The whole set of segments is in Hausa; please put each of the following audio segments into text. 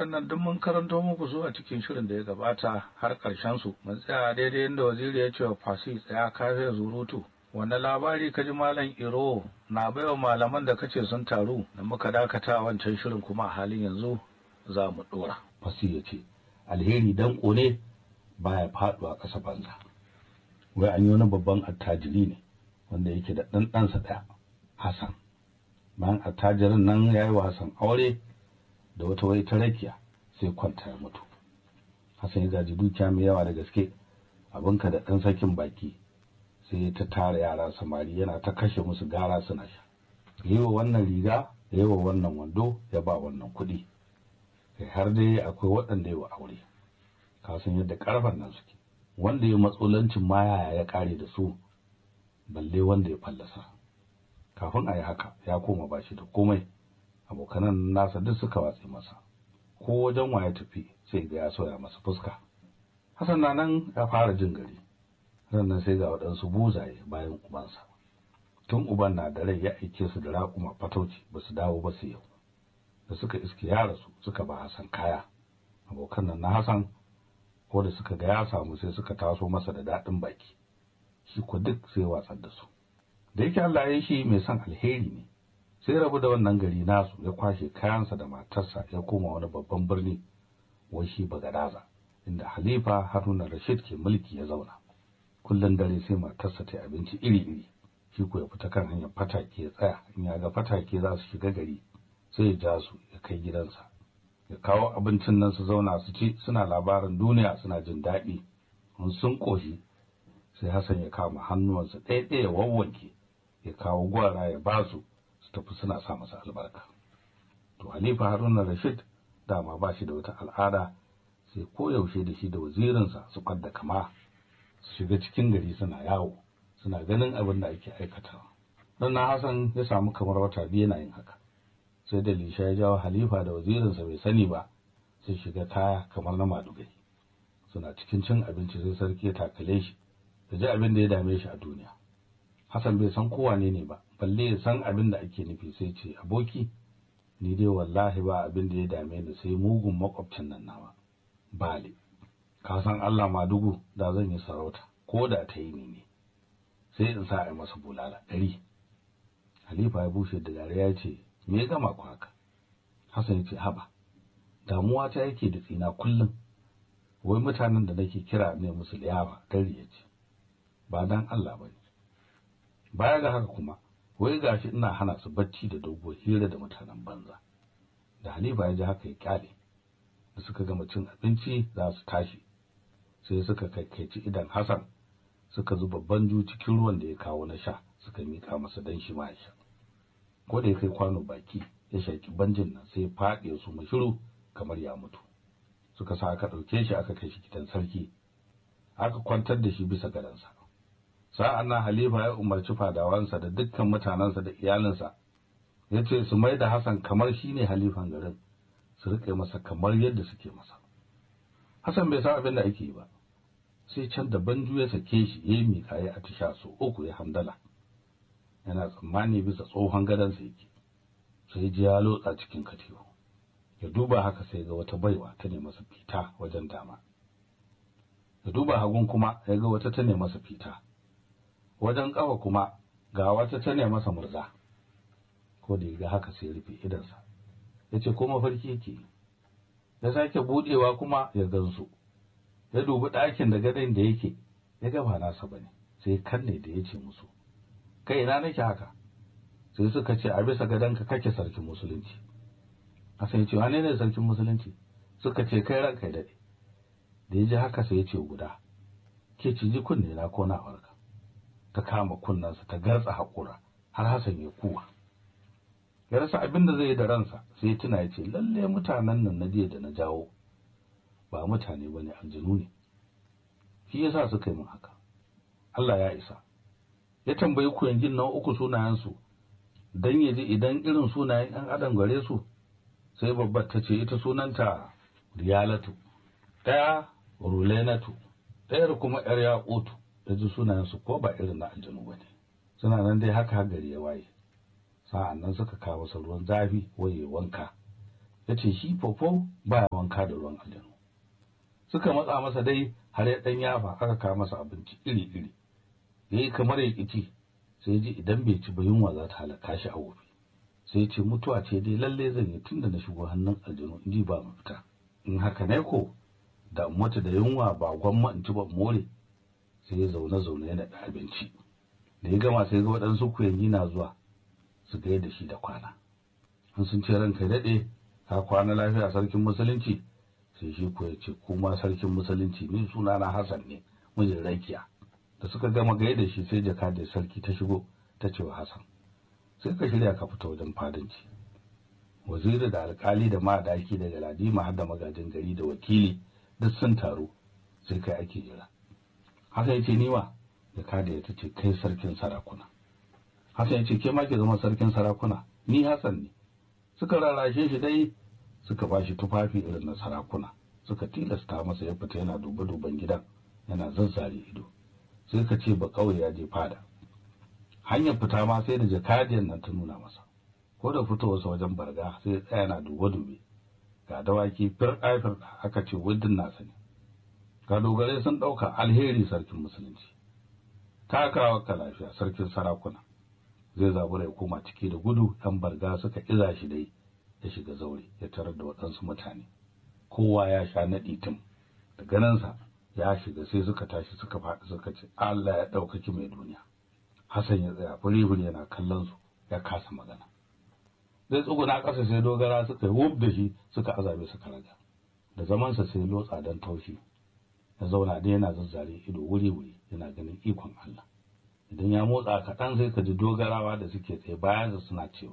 waɗannan duk mun karanto muku su a cikin shirin da ya gabata har ƙarshen su mun tsaya daidai inda waziri ya ce wa fasi tsaya kafe zurutu wanda labari ka ji malam iro na baiwa malaman da kace sun taru da muka dakata a wancan shirin kuma a halin yanzu za mu ɗora. fasi ya ce alheri dan ne baya faɗuwa ƙasa banza wai an yi wani babban attajiri ne wanda yake da ɗan ɗansa ɗaya hassan bayan attajirin nan ya yi wa hassan aure da wata wai ta rakiya sai kwanta ya mutu hassan ya gaji dukiya mai yawa da gaske abinka da ɗan sakin baki sai ta tara yara samari yana ta kashe musu gara suna sha yi wa wannan riga ya yi wa wannan wando ya ba wannan kuɗi kai har dai akwai waɗanda ya wa aure ka san yadda ƙarfan nan suke wanda ya matsolancin ma yaya ya ƙare da su balle wanda ya fallasa kafin a yi haka ya koma ba shi da komai abokanan nasa duk suka watse masa ko wajen waye tafi sai ga ya soya masa fuska Hassan na nan ya fara jin gari sannan sai ga waɗansu buzaye bayan ubansa tun uban na da rai ya aike su da raƙuma fatauci ba su dawo ba su yau da suka iske ya rasu suka ba Hassan kaya abokan nan na Hassan ko da suka ga ya samu sai suka taso masa da daɗin baki shi ko duk sai watsar da su da yake Allah ya yi shi mai son alheri ne sai rabu da wannan gari nasu ya kwashe kayansa da matarsa ya koma wani babban birni wai shi Bagadaza inda Halifa Haruna Rashid ke mulki ya zauna kullun dare sai matarsa ta abinci iri-iri shi ko ya fita kan hanyar fatake ya tsaya in ya ga fatake za su shiga gari sai ya ja su ya kai gidansa ya kawo abincin nan su zauna su ci suna labarin duniya suna jin daɗi in sun ƙoshi sai Hassan ya kama hannuwansa ɗaya ɗaya ya wawwanke ya kawo gwara ya ba su su tafi suna sa masa albarka to Halifa Haruna Rashid dama ba shi da wata al'ada sai koyaushe da shi da wazirinsa su kwadda kama su shiga cikin gari suna yawo suna ganin abin da ake aikatawa don na Hassan ya samu kamar wata biyu yana yin haka sai da Lisha ya jawo Halifa da wazirinsa bai sani ba sai shiga kaya kamar na madugai suna cikin cin abinci sai sarki ya takale shi da ji abin da ya dame shi a duniya Hassan bai san kowa ne ne ba balle ya san abin da ake nufi sai ce aboki ni dai wallahi ba abin da ya dame ni sai mugun makwabcin nan nawa bale ka san Allah madugu da zan yi sarauta ko da ta yi ni ne sai in sa a masa bulala ɗari Halifa ya bushe da dare ya ce me ya gama ku haka Hassan ya ce haba damuwa ta yake da tsina kullum wai mutanen da nake kira ne musu liyawa dare ya ce ba dan Allah ba ne baya ga haka kuma wai gashi ina hana su bacci da dogo hira da mutanen banza da Halifa ya ji haka ya kyale da suka gama cin abinci za su tashi sai suka kaikaici idan Hassan suka zuba banju cikin ruwan da ya kawo na sha suka mika masa dan shi ma ya sha ko da ya kai kwano baki ya shaki banjin nan sai ya faɗi su mashiru kamar ya mutu suka sa aka ɗauke shi aka kai shi gidan sarki aka kwantar da shi bisa gadansa sa'an nan Halifa ya umarci fadawansa da dukkan mutanensa da iyalinsa ya ce su mai da Hassan kamar shi ne halifan garin su riƙe masa kamar yadda suke masa Hassan bai san abin da ake yi ba sai can da banju ya sake shi ya yi miƙa ya atisha so uku ya hamdala yana tsammani bisa tsohon gadonsa yake sai ji ya lotsa cikin katifu ya duba haka sai ga wata baiwa ta ne masa fita wajen dama ya duba hagun kuma ya ga wata ta ne masa fita wajen ƙafa kuma ga wata ta ne masa murza ko da ya ga haka sai rufe idansa ya ce ko mafarki yake ya sake budewa kuma ya gansu ya dubi ɗakin da gadon da yake ya ga ba nasa bane sai kanne da ya ce musu kai ina nake haka sai suka ce a bisa gadonka kake sarkin musulunci Hassan ya ce wane ne sarkin musulunci suka ce kai ranka ya daɗe da ya ji haka sai ya ce guda ke ciji kunne na ko na warka ta kama kunnensa ta gartsa haƙura har Hassan ya kuwa ya rasa abin da zai yi da ransa sai tuna ya ce lalle mutanen nan na jiya da na jawo ba mutane ba ne aljanu ne shi yasa suka yi min haka Allah ya isa ya tambayi ku yangin na uku sunayensu dan ya ji idan irin sunayen ɗan adam gare su sai babbar ta ce ita sunanta riyalatu ɗaya rulenatu ɗayar kuma yar yaƙutu da ji sunayensu ko ba irin na aljanu ba ne suna nan dai haka gari ya waye sa'an nan suka kawo masa ruwan zafi waye wanka ya ce shi fofo baya wanka da ruwan aljanu suka matsa masa dai har ya ɗan yafa aka kawo masa abinci iri-iri ya yi kamar ya ƙici sai ji idan bai ci ba yunwa za ta halaka shi a wofi sai ce mutuwa ce dai lalle zan yi tunda na shigo hannun aljanu in ji ba mafita in haka ne ko da mutu da yunwa ba gwamma in ci ba more sai ya zaune zaune yana da abinci da ya gama sai ga waɗansu kuyangi na zuwa su ga da shi da kwana in sun ce ranka daɗe ka kwana lafiya sarkin musulunci sai shi ko ya ce kuma sarkin musulunci ni suna na Hassan ne mijin rakiya da suka gama gaye da shi sai jaka da sarki ta shigo ta ce wa Hassan sai ka shirya ka fita wajen fadanci waziri da alkali da madaki da galadima har da magajin gari da wakili duk sun taru sai kai ake jira haka yace ni wa jaka da ya tace kai sarkin sarakuna haka yace ke ma ke zama sarkin sarakuna ni Hassan ne suka rarrashe shi dai suka bashi tufafi irin na sarakuna suka tilasta masa ya fita yana duba duban gidan yana zazzare ido sai ka ce ba kauye ya je fada hanyar fita ma sai da jakadiyar nan ta nuna masa ko da fitowarsa wajen barga sai ya tsaya yana dube dube ga dawaki firɗa firɗa aka ce wuddin nasa ne ga dogare sun ɗauka alheri sarkin musulunci takawa ka lafiya sarkin sarakuna zai zabura ya koma ciki da gudu yan barga suka iza shi dai ya shiga zaure ya tarar da waɗansu mutane kowa ya sha naɗi tun da ganinsa ya shiga sai suka tashi suka faɗi suka ce Allah ya ɗaukaki mai duniya Hassan ya tsaya furi yana kallon su ya kasa magana zai tsuguna ƙasa sai dogara suka yi wuf da shi suka azabe suka raga da zamansa sai lotsa don taushi ya zauna da yana zazzare ido wuri-wuri yana ganin ikon Allah idan ya motsa kaɗan sai ka ji dogarawa da suke tsaye bayan suna cewa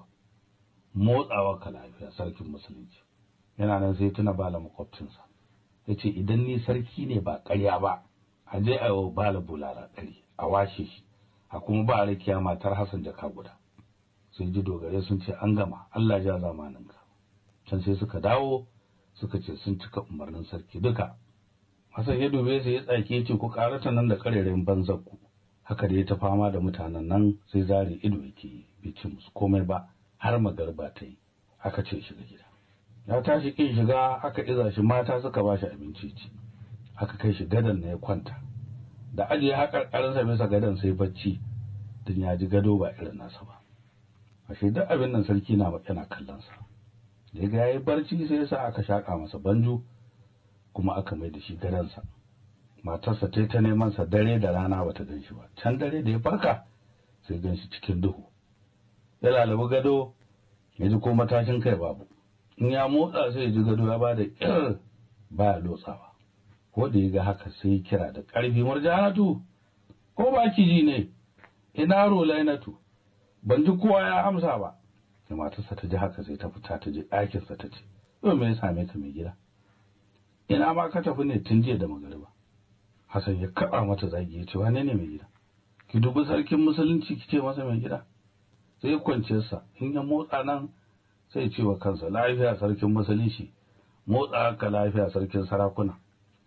motsawa ka lafiya sarkin musulunci yana nan sai tuna bala makwabcinsa ya ce idan ni sarki ne ba ƙarya ba a je a yi bala bulara ɗari a washe shi a kuma ba a rakiya matar hassan jaka guda sai ji dogare sun ce an gama allah ja zamaninka can sai suka dawo suka ce sun cika umarnin sarki duka hassan ya dube sai ya tsaki ya ce ku karata nan da karerayin banzar ku haka da ya ta fama da mutanen nan sai zare ido yake bai ce musu komai ba har magarba ta yi aka ce shiga gida ya tashi kin shiga aka iza shi mata suka ba shi abinci ci aka kai shi gadon na ya kwanta da ajiye haƙarƙarinsa bisa gadon sai bacci tun ya ji gado ba irin nasa ba ashe duk abin nan sarki na yana kallon sa da ya ga yayi barci sai yasa aka shaka masa banjo kuma aka mai da shi gadonsa matarsa ta ta neman sa dare da rana bata gan shi ba can dare da ya farka sai gan shi cikin duhu ya lalabi gado ya ji ko matashin kai babu in ya motsa sai ya ji gado ya bada kir baya lotsawa ko da ya ga haka sai ya kira da ƙarfi murjanatu ko ba ki ji ne ina rolainatu ban ji kowa ya amsa ba da matarsa ta ji haka sai ta fita ta je ɗakinsa ta ce yau me ya same ka mai gida ina ma ka tafi ne tun jiya da magariba Hassan ya kaba mata zagi ya ce wane ne mai gida ki dubi sarkin musulunci ki ce masa mai gida sai ya kwance sa in ya motsa nan sai ya ce wa kansa lafiya sarkin musulunci motsa ka lafiya sarkin sarakuna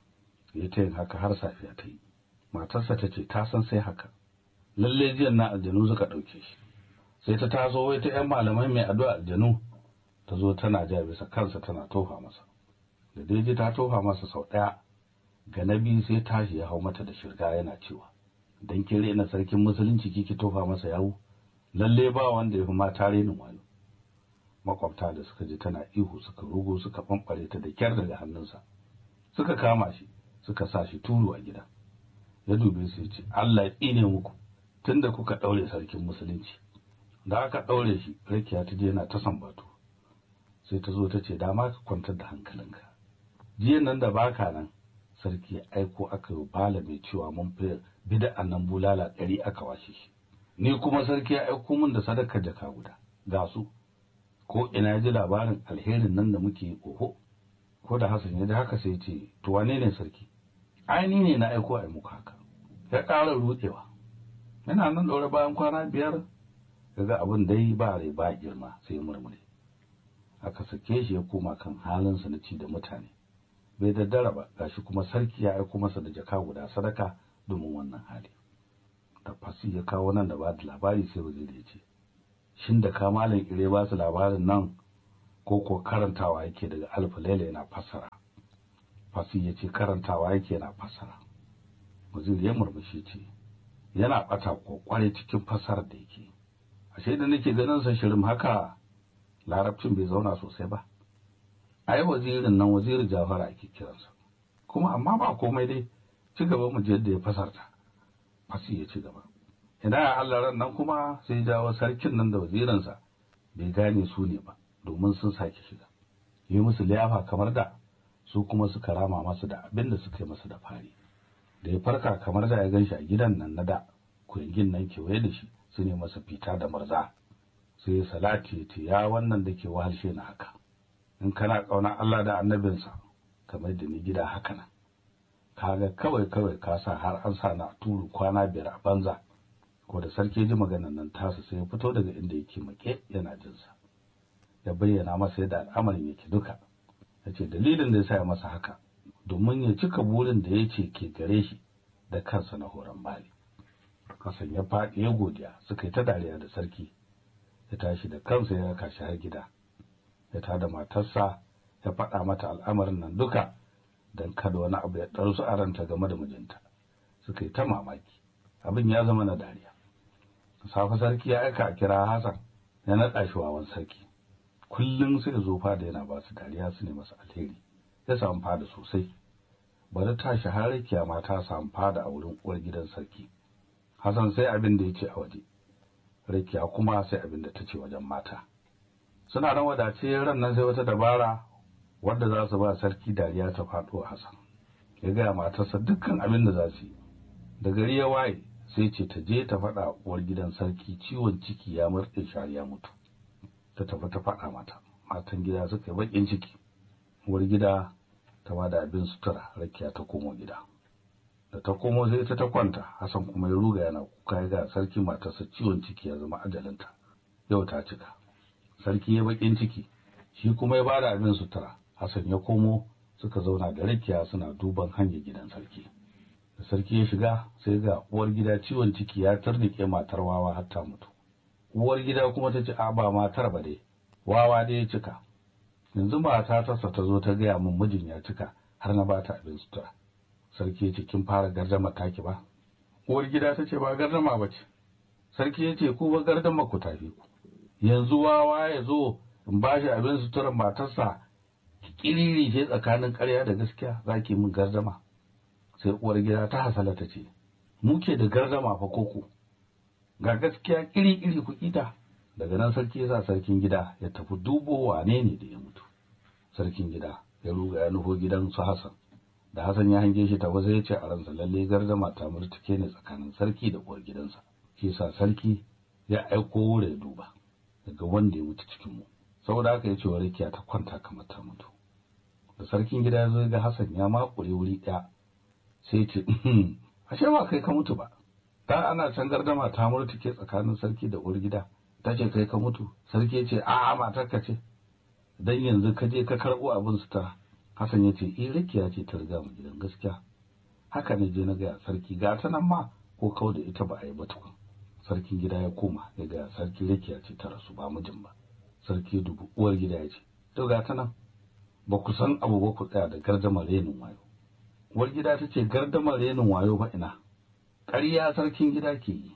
ya ta yin haka har safiya ta yi matarsa ta ce ta san sai haka lalle jiyan na aljanu suka ɗauke shi sai ta taso wai ta 'yan malamai mai addu'a aljanu ta zo tana ja bisa kansa tana tofa masa da daidai ta tofa masa sau ɗaya ga na biyu sai tashi ya hau mata da shirga yana cewa dan kin rena sarkin musulunci kike tofa masa yawo lalle ba wanda ya fi mata renin wani makwabta da suka ji tana ihu suka rugo suka bambare ta da kyar daga hannunsa suka kama shi suka sa shi turu a gida ya dube su ya ce Allah ya tsine muku tunda kuka daure sarkin musulunci da aka daure shi rakiya ta je yana ta sambatu sai ta zo ta ce dama ka kwantar da hankalinka jiya nan da baka nan sarki ya aiko aka yi bala mai cewa mun fi bida'an nan bulala ɗari aka washe shi ni kuma sarki ya aiko min da sadakar jaka guda ga su ko ina ji labarin alherin nan da muke oho ko da Hassan ya ji haka sai ce to wane ne sarki ai ni ne na aiko a muku haka ya ƙara rudewa yana nan ɗaure bayan kwana biyar kaga abin dai ba rai ba girma sai murmure aka sake shi ya koma kan halinsa na ci da mutane bai daddara ba gashi kuma sarki ya aiko masa da jaka guda sadaka domin wannan hali tafasi ya kawo nan da ba da labari sai waziri ya ce shin da ka malam ire ba su labarin nan ko ko karantawa yake daga alfa laila yana fassara fasi ya ce karantawa yake yana fassara waziri ya murmushi ce yana bata kwakware cikin fassarar da yake ashe da nake ganin sa shirin haka larabcin bai zauna sosai ba ai wazirin nan wazirin jafara ake kiransa kuma amma ba komai dai ci gaba mu je yadda ya fasarta fasi ya ci gaba idan Allah ran nan kuma sai jawo sarkin nan da wazirinsa bai gane su ne ba domin sun sake shiga yi musu liyafa kamar da su kuma suka rama masa da abin da suka yi masa da fari da ya farka kamar da ya gan shi a gidan nan na da kuyangin nan kewaye da shi su ne masa fita da murza sai ya salati ya ce ya wannan da ke wahalshe na haka in kana ƙauna Allah da annabinsa kamar da ni gida haka nan kaga kawai kawai ka sa har an sa na turu kwana biyar a banza ko da sarki ji maganar nan tasa sai ya fito daga inda yake make yana jinsa ya bayyana masa yadda al'amarin yake duka ya ce dalilin da ya sa ya masa haka domin ya cika burin da ya ce ke gare shi da kansa na horon bali Hassan ya faɗi ya godiya suka yi ta dariya da sarki ya tashi da kansa ya raka shi har gida ya tada matarsa ya faɗa mata al'amarin nan duka don kada wani abu ya ɗarsu a ranta game da mijinta suka yi ta mamaki abin ya zama na dariya safe sarki ya aika a kira Hassan ya naɗa shi wawan sarki kullum sai ya zo fada yana ba su dariya su ne masa alheri ya samu fada sosai bari tashi har rakiya ma ta samu fada a wurin uwar gidan sarki Hassan sai abin da ya ce a waje rakiya kuma sai abin da ta ce wajen mata suna ran wadace ran nan sai wata dabara wadda za su ba sarki dariya ta faɗo Hassan ya gaya matarsa dukkan abin da za su yi da gari ya waye sai ce ta je ta faɗa uwar gidan sarki ciwon ciki ya murɗe shari ya mutu ta tafi ta faɗa mata matan gida suka yi baƙin ciki uwar gida ta ba da abin sutura rakiya ta komo gida da ta komo sai ta ta kwanta Hassan kuma ya ruga yana kuka ya ga sarki matarsa ciwon ciki ya zama ajalinta yau ta cika sarki ya baƙin ciki shi kuma ya ba da abin sutura Hassan ya komo suka zauna da rakiya suna duban hanyar gidan sarki da sarki ya shiga sai ga uwar gida ciwon ciki ya turnike matar wawa har ta mutu uwar gida kuma ta ce a ba matar ba dai wawa dai ya cika yanzu mata tasa ta zo ta gaya min mijin ya cika har na bata abin sutura sarki ya ce kin fara gardama taki ba uwar gida ta ce ba gardama ba ce sarki ya ce ku ba gardama ku tafi ku yanzu wawa ya zo in ba shi abin suturar matarsa kiriri ce tsakanin ƙarya da gaskiya zaki min gardama sai uwar gida ta hasala ta ce mu ke da gardama fa koko ga gaskiya kiri-kiri ku kita daga nan sarki ya sa sarkin gida ya tafi dubo wane ne da ya mutu sarkin gida ya ruga ya nufo gidan su Hassan da Hassan ya hange shi tafi sai ya ce a ransa lalle gardama ta murtuke ne tsakanin sarki da uwar gidansa shi yasa sarki ya aiko wure duba daga wanda ya mutu cikin mu saboda haka ya ce wa Rakiya ta kwanta kamar ta mutu da sarkin gida ya zo ga Hassan ya makure wuri ɗaya sai ce ashe ba kai ka mutu ba da ana can gardama ta murtuke tsakanin sarki da uwar gida ta ce kai ka mutu sarki ya ce a'a matarka ce dan yanzu ka je ka karɓo abin sutura Hassan ya ce eh rakiya ce ta riga mu gidan gaskiya haka ne je na ga sarki ga ta nan ma ko kau da ita ba a yi ba tukun sarkin gida ya koma ya ga sarki rakiya ce ta rasu ba mijin ba sarki dubu uwar gida ya ce to ga ta nan ba ku san abu ba ku tsaya da gardamar renin wayo uwar gida ta ce gardamar renin wayo ba ina ƙarya sarkin gida ke yi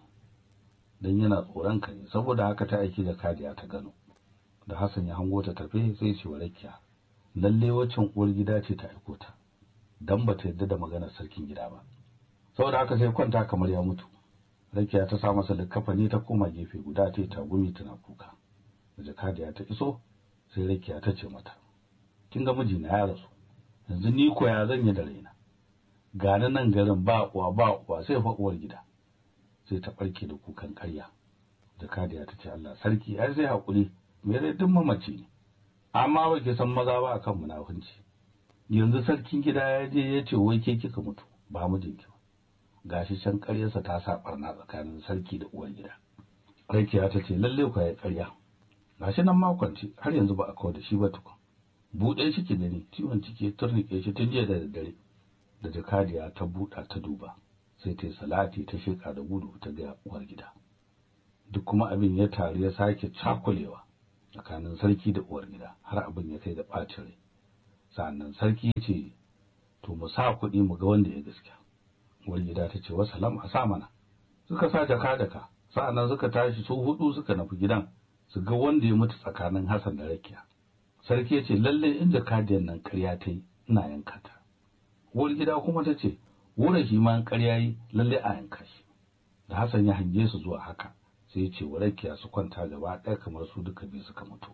don yana tsoron ka ne saboda haka ta aiki da kadiya ta gano da Hassan ya hango ta tafe sai ce wa rakiya lalle waccan uwar gida ce ta aiko ta dan ba ta yadda da maganar sarkin gida ba saboda haka sai kwanta kamar ya mutu rakiya ta sa masa likkafani ta koma gefe guda ta yi tagumi tana kuka da jakadiya ta iso sai rakiya ta ce mata kin ga mijina ya rasu yanzu ni ko ya zan yi da raina gani nan garin ba uwa ba uwa sai fa uwar gida sai ta barke da kukan ƙarya jakadiya ta ce Allah sarki ai sai hakuri me zai duk mamaci ne amma ba ke san maza ba akan munafunci yanzu sarkin gida ya je ya ce wai ke kika mutu ba mijinki ba gashi can ƙaryarsa ta sa barna tsakanin sarki da uwar gida rakiya ta ce lalle ku ya ƙarya gashi nan makwanci har yanzu ba a kawo da shi ba tukun buɗe shi ki gani ciwon ciki ya turnike shi tun jiya da daddare da jakadiya ta buɗa ta duba sai ta yi salati ta sheka da gudu ta ga uwar gida duk kuma abin ya taru ya sake cakulewa tsakanin sarki da uwar gida har abin ya kai da ɓacin rai sa'annan sarki ya ce to mu sa kuɗi mu ga wanda ya gaskiya uwar gida ta ce wasalam a sa mana suka sa jaka daka sa'annan suka tashi su hudu suka nufi gidan su ga wanda ya mutu tsakanin Hassan da Rakiya sarki ya ce lalle in jakadiyan nan ƙarya ta yi ina yanka ta uwar gida kuma ta ce wura shi ma ƙarya yi lalle a yanka shi da Hassan ya hange su zuwa haka sai ya ce wa Rakiya su kwanta gaba ɗaya kamar su duka biyu suka mutu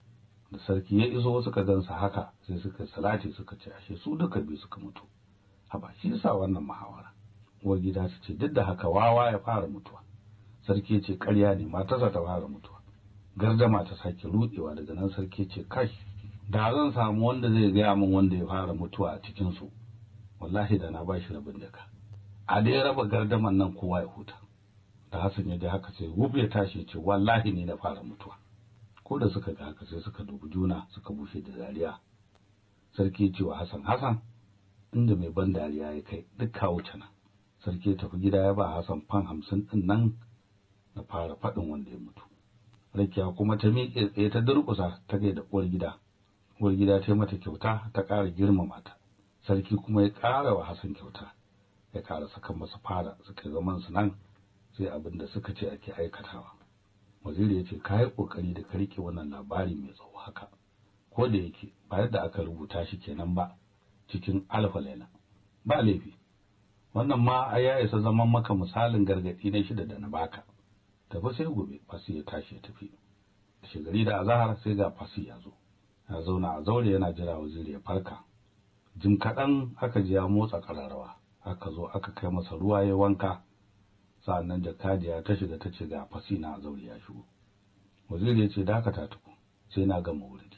da sarki ya iso suka gansa haka sai suka salati suka ce ashe su duka biyu suka mutu haba shi yasa wannan muhawara uwar gida ta ce duk da haka wawa ya fara mutuwa sarki ya ce ƙarya ne matarsa ta fara mutuwa gardama ta sake rudewa daga nan sarki ya ce kai da zan samu wanda zai gaya min wanda ya fara mutuwa a cikin su wallahi da na ba shi rabin jaka a dai raba gardaman nan kowa ya huta da Hassan ya ji haka sai wuf ya tashi ya ce wallahi ne na fara mutuwa ko da suka ga haka sai suka dubi juna suka bushe da dariya sarki ya ce wa Hassan Hassan inda mai ban dariya ya kai duk kawo nan sarki ya tafi gida ya ba Hassan fan hamsin din nan na fara faɗin wanda ya mutu Rakiya kuma ta miƙe tsaye ta durƙusa ta gaida uwar gida uwar gida ta yi mata kyauta ta ƙara girmama ta sarki kuma ya ƙara wa Hassan kyauta ya ƙara saka masa fara suka zaman su nan sai abin da suka ce ake aikatawa waziri ya ce ka yi ƙoƙari da ka riƙe wannan labari mai tsawo haka ko da yake ba yadda aka rubuta shi kenan ba cikin alfa laila ba laifi wannan ma a ya isa zaman maka misalin gargaɗi na shida da na baka tafi sai gobe fasi ya tashi ya tafi shigari da azahar sai ga fasi ya zo ya zauna a zaure yana jira waziri ya farka jim kaɗan aka ji ya motsa ƙararrawa aka zo aka kai masa ruwa ya wanka sa'annan jakadiya ta shiga ta ce ga fasi na zaure ya shigo waziri ya ce dakata tuku sai na gama wuridi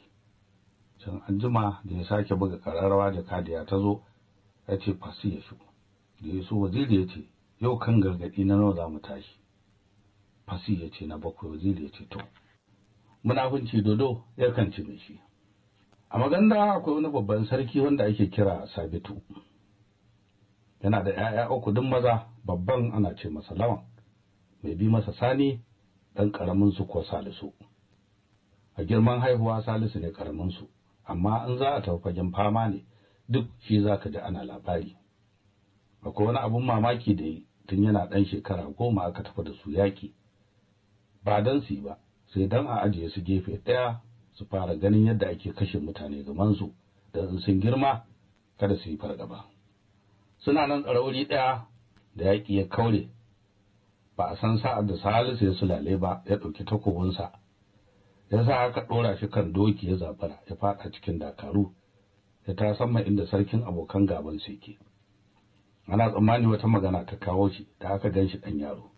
can anjima da ya sake buga ƙararrawa jakadiya ta zo ya ce fasi ya shigo da ya so waziri ya ce yau kan gargaɗi na nawa za mu tashi fasi ya ce na bakwai waziri ya ce to munafunci dodo ya kan ci mai shi a maganda akwai wani babban sarki wanda ake kira sabitu yana da 'ya'ya uku duk maza babban ana ce masa lawan mai bi masa sani ɗan ƙaramin su ko salisu a girman haihuwa salisu ne ƙaramin su amma in za a tafi fagen fama ne duk shi za ka ji ana labari akwai wani abun mamaki da yi tun yana ɗan shekara goma aka tafi da su yaƙi ba don su yi ba sai don a ajiye su gefe ɗaya su fara ganin yadda ake kashe mutane gamansu da in sun girma kada su yi fargaba suna nan tsarauri ɗaya da yaƙi ya kaure ba a san sa'ar da salisu ya sulale ba ya ɗauki takobinsa ya sa aka ɗora shi kan doki ya zabara ya faɗa cikin dakaru ya ta sama inda sarkin abokan gaban su yake ana tsammani wata magana ta kawo shi da aka gan shi ɗan yaro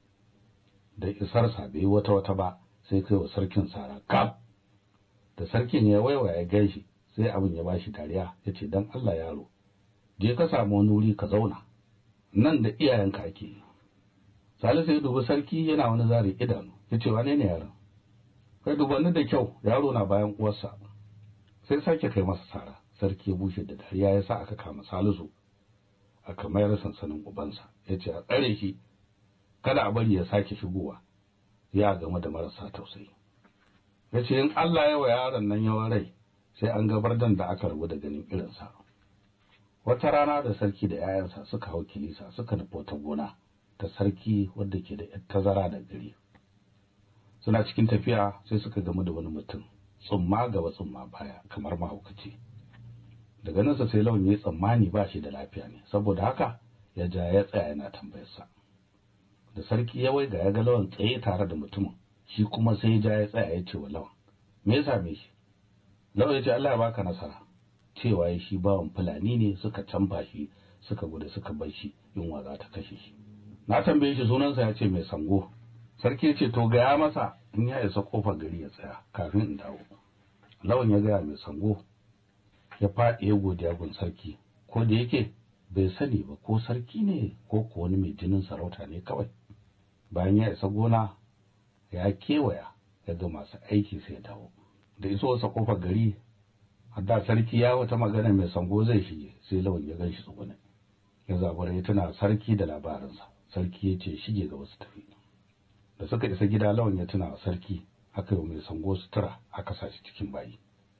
da isarsa bai wata wata ba sai kai wa sarkin sara kaf da sarkin ya waiwa ya gan shi sai abin ya bashi dariya ya ce don Allah yaro je ka samu wani wuri ka zauna nan da iyayenka ake yi salisu ya dubi sarki yana wani zare idanu ya ce wane ne yaron kai dubanni da kyau yaro na bayan uwarsa sai sake kai masa sara sarki ya bushe da dariya ya sa aka kama salisu aka mayar sansanin ubansa ya ce a tsare shi kada a bari ya sake shigowa ya game da marasa tausayi ya ce in Allah ya wa yaron nan yawan rai sai an gabar dan da aka rabu da ganin irinsa wata rana da sarki da 'ya'yansa suka hau kilisa suka nufi wata gona ta sarki wadda ke da tazara da gari suna cikin tafiya sai suka gamu da wani mutum tsumma gaba tsumma baya kamar mahaukaci daga nan sai lawan ya tsammani ba shi da lafiya ne saboda haka ya ja ya tsaya yana tambayarsa da sarki ya waiga ya ga lawan tsaye tare da mutumin shi kuma sai ya ja ya tsaya ya ce wa lawan me ya same shi lawan ya ce Allah ya baka nasara cewa ya shi bawan fulani ne suka canfa shi suka gudu suka bar shi yunwa za ta kashe shi na tambaye shi sunansa ya ce mai sango sarki ya ce to gaya masa in ya isa kofar gari ya tsaya kafin in dawo lawan ya gaya mai sango ya faɗi ya godiya gun sarki ko da yake bai sani ba ko sarki ne ko ko wani mai jinin sarauta ne kawai bayan ya isa gona ya kewaya ya ga masu aiki sai ya dawo da iso wasa kofar gari hadda sarki ya wata magana mai sango zai shige sai lawan ya ganshi tsugune ya zabura ya tuna sarki da labarinsa sarki ya ce shige ga wasu tafi da suka isa gida lawan ya tuna sarki aka yi mai sango sutura aka sa shi cikin bayi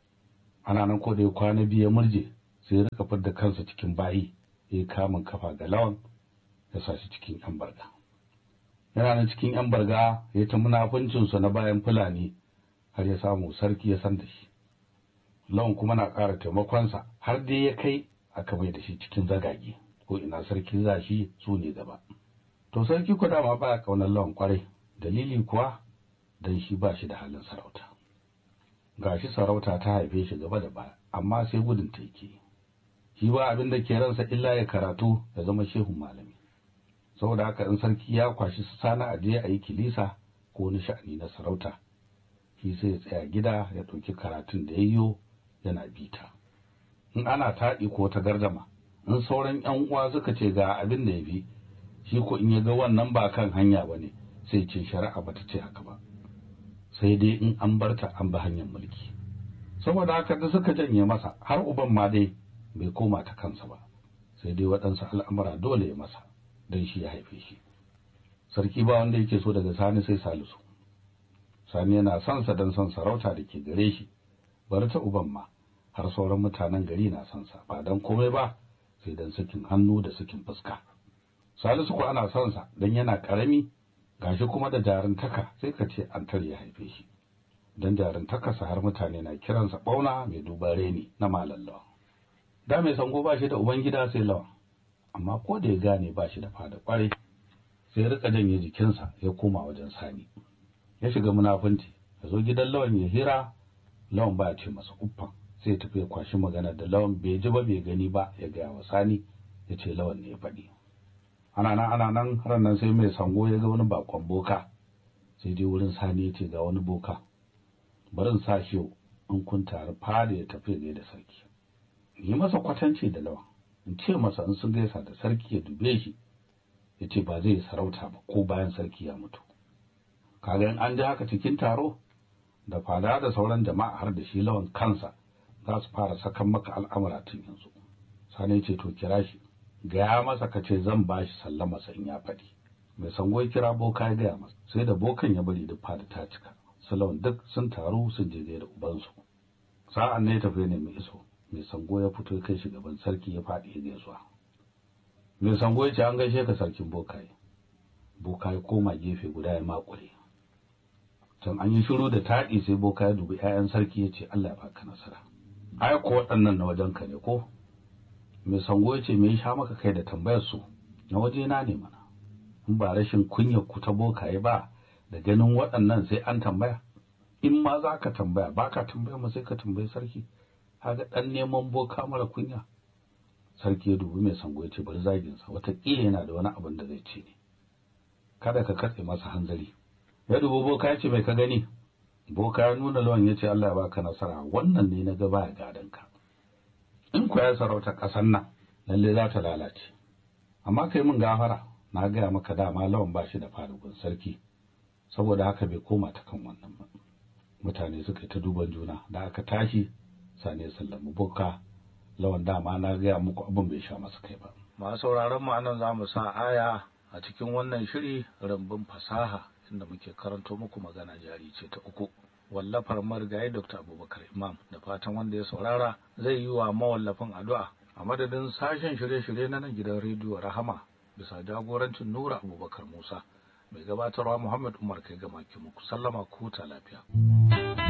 ana nan ko da ya kwana biyu ya murje sai ya rika fidda kansa cikin bayi ya yi kamun kafa ga lawan ya sa shi cikin yan barga yana nan cikin yan barga ya ta munafuncinsa na bayan fulani har ya samu sarki ya san da shi lawan kuma na ƙara taimakonsa har dai ya kai aka mai da shi cikin zagage ko ina sarki za shi su ne gaba to sarki ku dama baya kaunar lawan kwarai dalili kuwa dan shi ba shi da halin sarauta gashi sarauta ta haife shi gaba da baya amma sai gudun ta yake shi ba abin da ke ransa illa ya karatu ya zama shehun malami saboda haka in sarki ya kwashi su sana a je a yi kilisa ko wani sha'ani na sarauta shi sai ya tsaya gida ya ɗauki karatun da yayyo yana bita in ana taɗi ko ta gardama in sauran ƴan uwa suka ce ga abin da ya fi shi ko in ya ga wannan ba kan hanya ba ne sai ce shari'a ba ta ce haka ba sai dai in an barta an bi hanyar mulki saboda haka da suka janye masa har uban ma dai bai koma ta kansa ba sai dai waɗansu al'amura dole ya masa don shi ya haife shi sarki ba wanda yake so daga sani sai salisu sani yana son sa don son sarauta da ke gare shi bari ta uban ma har sauran mutanen gari na son sa ba don komai ba sai don sakin hannu da sakin fuska salisu ko ana son sa don yana karami gashi kuma da jarintaka sai ka ce an ya haife shi don jarintakarsa har mutane na kiransa bauna mai duban reni na malallawa da mai sango ba shi da ubangida sai lawan amma ko da ya gane ba shi da fada kwarai sai ya rika janye jikinsa ya koma wajen sani ya shiga munafunci ya zo gidan lawan ya hira lawan ba ya ce masa uffan sai ya tafi ya kwashi magana da lawan bai ji ba bai gani ba ya gaya wa sani ya ce lawan ne ya faɗi ana nan ana nan har nan sai mai sango ya ga wani bakon boka sai dai wurin sani ya ce ga wani boka barin sa shi in kun tare fada ya tafi ne da sarki yi masa kwatanci da lawan in ce masa in sun gaisa da sarki ya dube shi ya ce ba zai sarauta ba ko bayan sarki ya mutu kaga in an ji haka cikin taro da fada da sauran jama'a har da shi lawan kansa za su fara sakan maka al'amura tun yanzu sani ce to kira shi gaya masa ka ce zan ba shi sallama sa in ya faɗi mai sango ya kira boka ya gaya masa sai da bokan ya bari duk fada ta cika su lawan duk sun taru sun je da ubansu sa'an ne tafi ne mai iso mai sango ya fito kai shi gaban sarki ya faɗi ya gaisuwa mai sango ya ce an gaishe ka sarkin bokaye bokaye koma gefe guda ya makure can an yi shiru da taɗi sai boka ya dubi 'ya'yan sarki ya ce Allah ya baka nasara ai ko waɗannan na wajen ka ne ko mai sango ya ce me ya sha maka kai da tambayar su na waje na ne mana in ba rashin kunyar ku ta bokaye ba da ganin waɗannan sai an tambaya in ma za ka tambaya ba ka tambaya ma sai ka tambayi sarki kaga ɗan neman boka mara kunya sarki ya dubi mai sango ya ce bari zaginsa wataƙila yana da wani abin da zai ce ne kada ka katse masa hanzari ya dubi boka ya ce mai ka gani boka ya nuna lawan ya ce Allah ya baka nasara wannan ne na gaba ya gadon ka in ku ya sarauta ƙasar nan lalle za ta lalace amma kai mun gafara na gaya maka dama lawan ba shi da farugun sarki saboda haka bai koma ta kan wannan ba mutane suka yi ta duban juna da aka tashi sane sallamu boka lawan dama na gaya muku abin bai sha masa kai ba masu sauraron mu anan zamu sa aya a cikin wannan shiri rambun fasaha inda muke karanto muku magana jari ce ta uku wallafar marigayi dr abubakar imam da fatan wanda ya saurara zai yi wa mawallafin addu'a a madadin sashen shirye-shirye na nan gidan rediyo rahama bisa jagorancin nura abubakar musa mai gabatarwa muhammad umar kai gama muku sallama ku ta lafiya